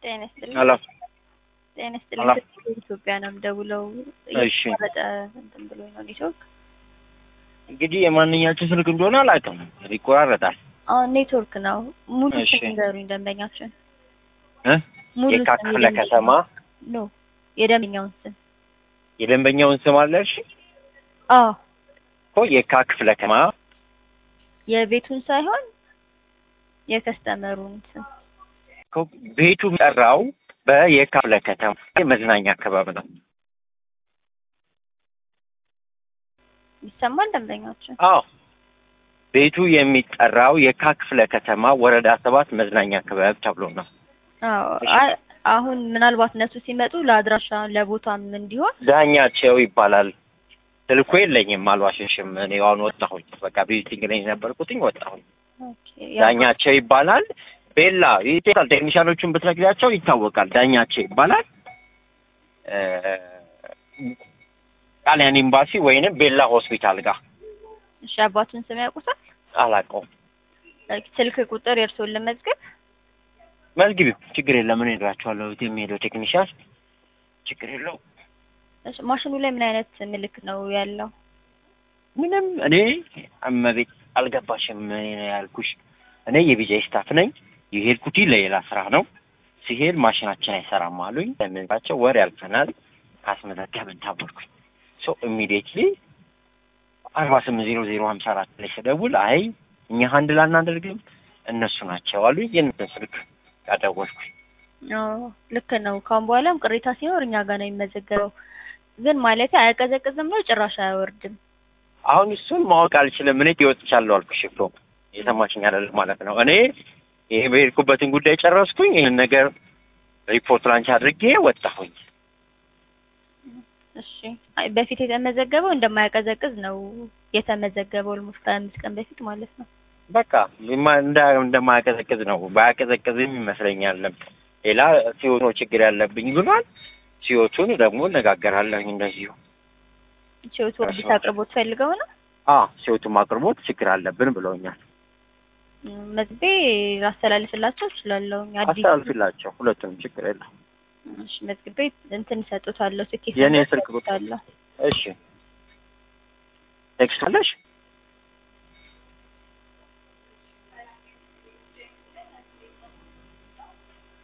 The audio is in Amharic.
ጤና ይስጥልኝ። ሄሎ ጤና ሄሎ። ይስጥልኝ። ኢትዮጵያ ነው የምደውለው። እሺ። እየተቋረጠ እንትን ብሎኝ ነው ኔትወርክ። እንግዲህ የማንኛችን ስልክ እንደሆነ አላውቅም፣ ይቆራረጣል። አሁን ኔትወርክ ነው። ሙሉ እሺ። ስም ንገሩኝ ደንበኛችን። እ? ሙሉ የካ ስም ክፍለ የደንበኛውን- ከተማ ኖ የደንበኛውን ስም። የደንበኛውን ስም አለ። እሺ አዎ እኮ የካ ክፍለ ከተማ የቤቱን ሳይሆን የከስተመሩን ስም። እኮ ቤቱ የሚጠራው በየካ ክፍለ ከተማ መዝናኛ አካባቢ ነው። ይሰማል ደንበኛችን? አዎ ቤቱ የሚጠራው የካ ክፍለ ከተማ ወረዳ ሰባት መዝናኛ አካባቢ ተብሎ ነው። አዎ እሺ። አይ አሁን ምናልባት እነሱ ሲመጡ ለአድራሻ ለቦታም እንዲሆን ዳኛቸው ይባላል። ስልኩ የለኝም፣ አልዋሸሽም። እኔ አሁን ወጣሁኝ። በቃ ቪዚቲንግ ላይ ነበርኩትኝ ወጣሁኝ። ኦኬ፣ ያው ዳኛቸው ይባላል። ቤላ ይታል ቴክኒሻኖቹን ብትነግሪያቸው ይታወቃል። ዳኛቸው ይባላል። እ፣ ጣሊያን ኤምባሲ ወይንም ቤላ ሆስፒታል ጋር እሺ፣ አባቱን ስም ያውቁታል? አላውቀውም። ስልክ ቁጥር የእርስዎን ለመዝገብ መዝግቢው፣ ችግር የለም። እኔ እነግራቸዋለሁ። የሚሄደው ቴክኒሻን ችግር የለው። እሺ፣ ማሽኑ ላይ ምን አይነት ምልክት ነው ያለው? ምንም እኔ እመቤት አልገባሽም እኔ ነው ያልኩሽ። እኔ የቢጃይ ስታፍ ነኝ። የሄድኩት ለሌላ ስራ ነው። ሲሄድ ማሽናችን አይሰራም አሉኝ። ለምንባቸው ወር ያልፈናል ካስመዘገብን ታወርኩኝ። ሶ ኢሚዲየትሊ አርባ ስምንት ዜሮ ዜሮ ሀምሳ አራት ላይ ስደውል አይ እኛ ሀንድል አናደርግም እነሱ ናቸው አሉኝ። የእነሱን ስልክ ያደወልኩኝ አዎ ልክ ነው። ካሁን በኋላም ቅሬታ ሲኖር እኛ ጋር ነው የሚመዘገበው። ግን ማለት አያቀዘቅዝም ነው ጭራሽ አያወርድም። አሁን እሱን ማወቅ አልችልም። እኔ ይወጥቻለሁ አልኩሽ እኮ የሰማችኝ አይደለም ማለት ነው። እኔ ይሄ በሄድኩበትን ጉዳይ ጨረስኩኝ። ይህን ነገር ሪፖርት ላንች አድርጌ ወጣሁኝ። እሺ አይ በፊት የተመዘገበው እንደማያቀዘቅዝ ነው የተመዘገበው ኦልሞስት ከአምስት ቀን በፊት ማለት ነው። በቃ የማ- እንዳ- እንደማያቀዘቅዝ ነው። ባያቀዘቅዝም ይመስለኛል። ሌላ ሲዮቱ ነው ችግር ያለብኝ ብሏል። ሲዮቱን ደግሞ እነጋገራለሁኝ እንደዚሁ። ቺዎት ወርዲስ አቅርቦት ፈልገው ነው አ ሲዮቱም አቅርቦት ችግር አለብን ብለውኛል። ም፣ መዝቤ ላስተላልፍላቸው እችላለሁ። አዲስ አስተላልፊላቸው ሁለቱንም ችግር የለም። እሺ መዝግቤ እንትን እሰጡታለሁ። ትኬት የእኔ ነምበር ስልክ ቁጥር እሰጡታለሁ። እሺ ቴክስት አለሽ?